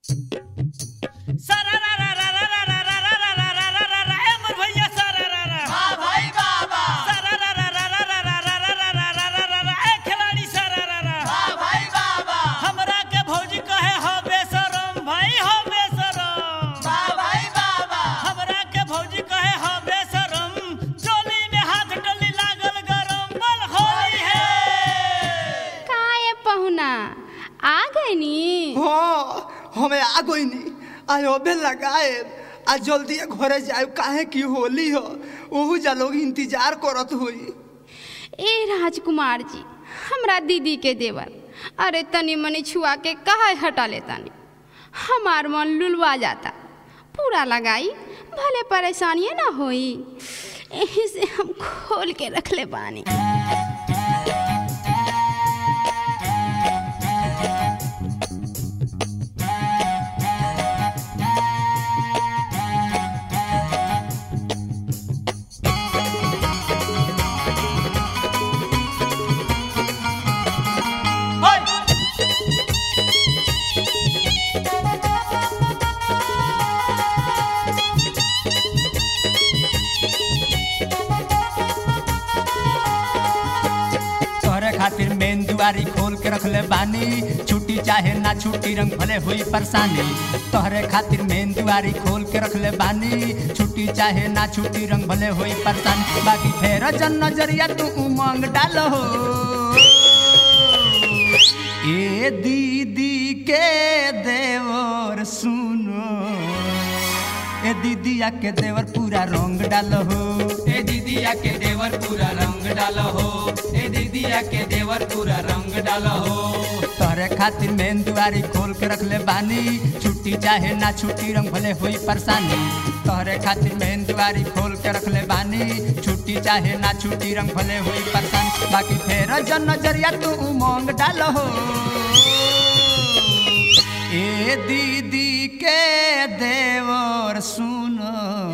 काहे पहुना आ गए नी हाँ हमें आ गई नी आज अबे लगाए आ जल्दी घरे जाए काहे की होली हो ओहू जा लोग इंतजार करत हुई ए राजकुमार जी हमरा दीदी के देवर अरे तनी मनी छुआ के कहा हटा ले तनी हमार मन लुलवा जाता पूरा लगाई भले परेशानियां ना होई यही से हम खोल के रख ले बानी तोहरे खातिर मेन दुआरी खोल के रखले बानी छुट्टी चाहे ना छुट्टी रंग भले हुई परेशानी तोहरे खातिर मेन दुआरी खोल के रखले बानी छुट्टी चाहे ना छुट्टी रंग भले हुई परेशानी बाकी फेर जन नजरिया तू उमंग डालो ए दीदी के देवर सुनो ए दीदिया के देवर पूरा रंग डालो ए दीदिया के देवर पूरा रंग डालो हो ए दीदिया के देवर पूरा रंग डालो हो तोहरे खातिर मेन दुआरी खोल के रखले बानी छुट्टी चाहे ना छुट्टी रंग भले हुई परेशानी तोहरे खातिर मेन दुआरी खोल के रखले बानी छुट्टी चाहे ना छुट्टी रंग भले हुई परेशानी बाकी फेर जन नजरिया तू उमंग डालो ए दीदी के देवर सुनो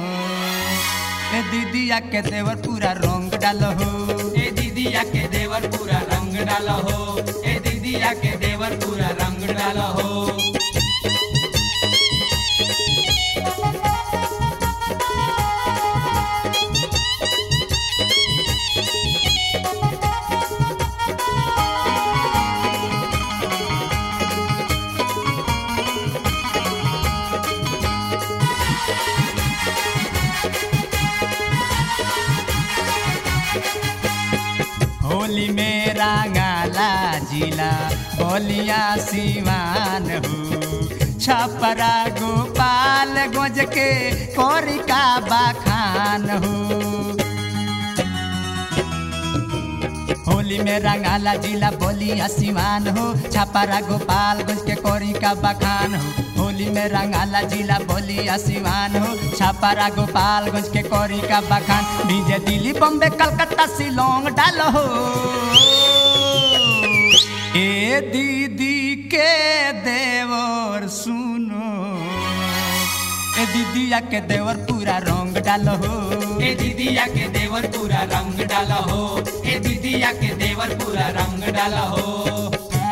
ए दीदिया के देवर पूरा रंग डालो ए दीदिया के देवर पूरा रंग डालो हो ए दीदिया के देवर पूरा रंग डालो हो होली में रंगाला जिला बोलिया सिवान हो छपरा गोपाल गोज के कोरिका बखान हो होली में रंगाला जिला बोलिया सिवान हो छपरा गोपाल गोज के कोरिका बखान हो होली में रंगाला जिला बोलिया सिवान हो छपरा गोपालगंज के कोरी का बखान डीजे दिल्ली बम्बे कलकत्ता शिलोंग डालो हो ए दीदी के देवर सुनो ए दीदिया के देवर पूरा रंग डालो हो ए दीदिया के देवर पूरा रंग डालो हो ए दीदिया के देवर पूरा रंग डालो हो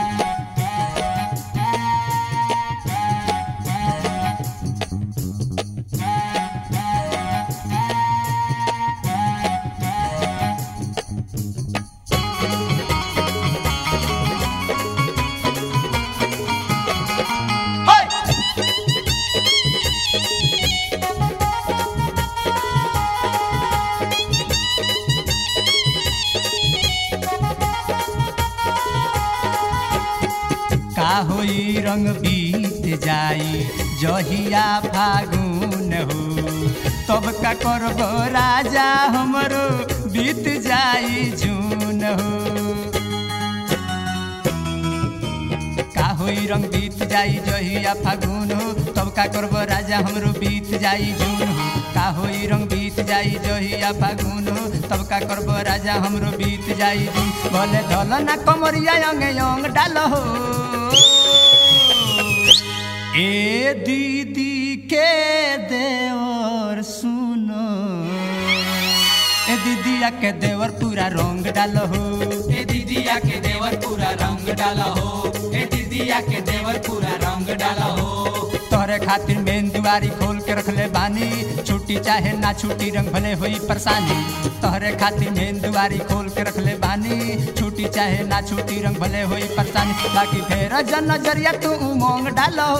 का होई रंग बीत जाई जहिया फागुन हो तब का करब राजा हमरो बीत जाई जून हो का होई रंग बीत जाई जहिया फागुन हो तब का करब राजा हमरो बीत जाई जून हो का होई रंग बीत जाई जहिया फागुन हो तब का करब राजा हमरो बीत जाई जून बोले ढोल ना कमरिया अंग अंग डाल हो ए दीदी के देवर सुनो ए दीदिया के देवर पूरा रंग डालो हो ए दीदिया के देवर पूरा रंग डालो हो ए दीदिया के देवर पूरा रंग डालो हो तोहरे खातिर मेन दुआरी खोल के रखले बानी छुट्टी चाहे ना छुट्टी रंग भले हुई परेशानी तोहरे खातिर मेन दुआरी खोल के रखले बानी छुट्टी चाहे ना छुट्टी रंग भले हुई परेशानी बाकी फेर जन नजरिया तू उमंग डालो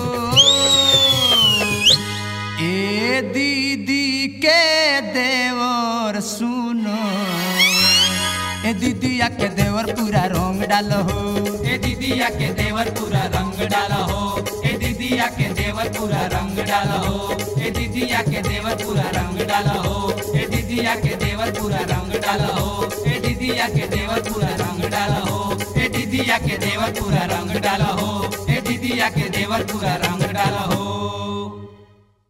ए दीदी के देवर सुनो ए दीदिया के देवर पूरा रंग डालो हो ए दीदिया के देवर पूरा रंग डाला हो ए दीदिया के देवर पूरा रंग डाला हो ए दीदिया के देवर पूरा रंग डाला हो ए दीदिया के देवर पूरा रंग डाला हो ए दीदिया के देवर पूरा रंग डाला हो ए दीदिया के देवर पूरा रंग डाला हो ए दीदिया के देवर पूरा रंग डाला हो